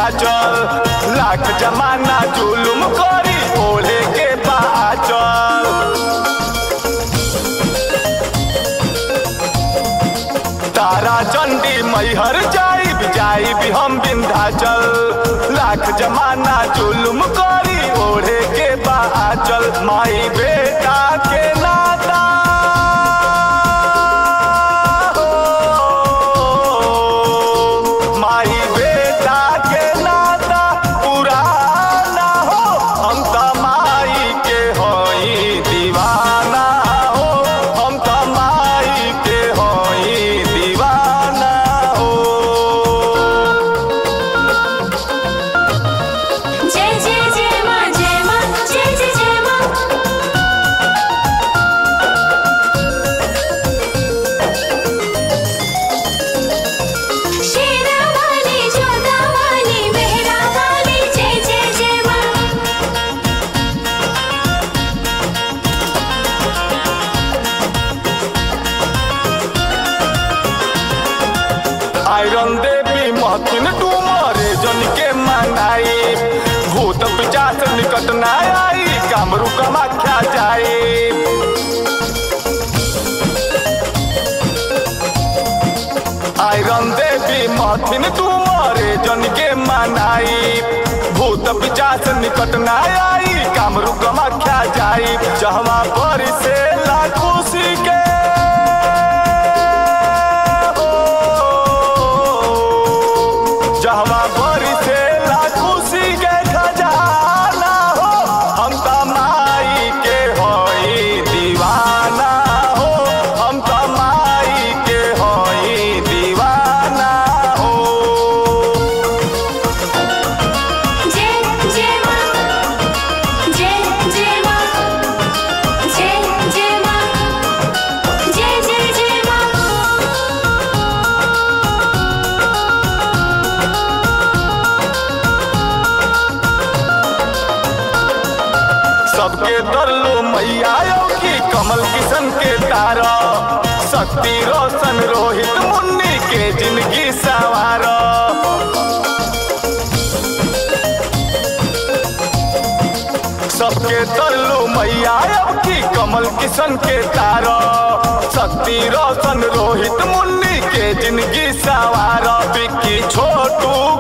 विंध्याचल लाख जमाना जुलुम करी ओढ़े के बाचल तारा चंडी मैहर जाई जाई भी हम विंध्याचल लाख जमाना जुलुम करी ओढ़े के बाचल माई बेटा के नाता हो, माई बेटा के नाता पुराना हो हम त माई के होई दीवाना हो हम त माई के होई दीवाना हो जय जय जय माँ जय माँ जय जय जय माँ शेरा वाली जोधा वाली मेहरा वाली जय जय जय माँ आयरन देवी महथिन डूमरे जन के मनाई भूत पिचास निकट ना आई कामरू कमाख्या जाए आयरन देवी महथिन डूमरे जन के मनाई भूत पिचास निकट ना आई कामरू कमाख्या जाई जहवा पर से खुशी के जहवा बरी से खुशी के खजाना हो हम त माई के होई दीवाना हो हम त माई के होई दीवाना हो जय जय माँ जय जय माँ जय जय माँ जय जय जय माँ सबके तरलो मैया की कमल किशन के तारा शक्ति रोशन रोहित मुन्नी के जिंदगी सवार सबके तरलो मैया की कमल किशन के तारा शक्ति रोशन रोहित मुन्नी के जिंदगी सवार बिक्की छोटू